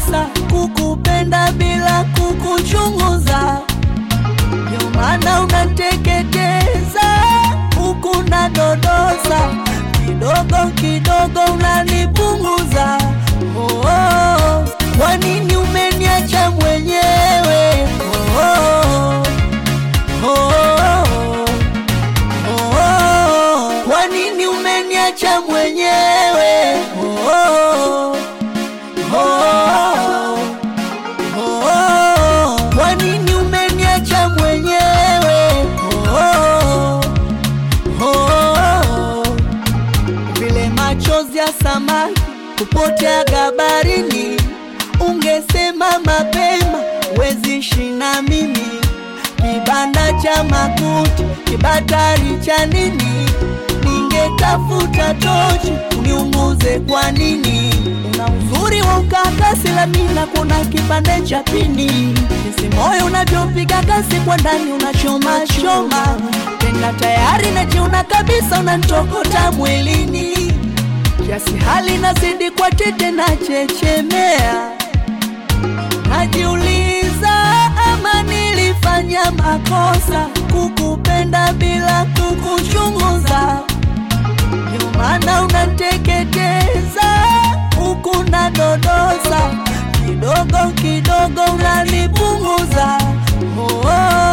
makosa kukupenda bila kukuchunguza, ndio maana unateketeza huku na dodosa, kidogo kidogo unanipunguza. Oh, oh. Kwa nini umeniacha mwenyewe? Oh, oh. Oh, oh. Oh, oh. Kwa nini umeniacha mwenyewe? Oh, oh. Oh, oh. Oh, kwa nini umeniacha mwenyewe? Oh, oh. Vile machozi ya samaki kupotea gabarini, ungesema mapema, wezi shina mimi kibanda cha makuti, kibatari cha nini? Ningetafuta tochi uniunguze. Kwa nini? Una uzuri wa ukakasi, lamina kuna kipande cha pini, jinsi moyo unavyopiga kasi kwa ndani, unachoma choma tena, tayari najiona kabisa, unanitokota mwilini, kiasi hali nazidi kwa tete na chechemea Najiuliza ama nilifanya makosa kukupenda bila kukuchunguza, ndio maana unateketeza huku na dodosa, kidogo kidogo unanipunguza. Oh, oh.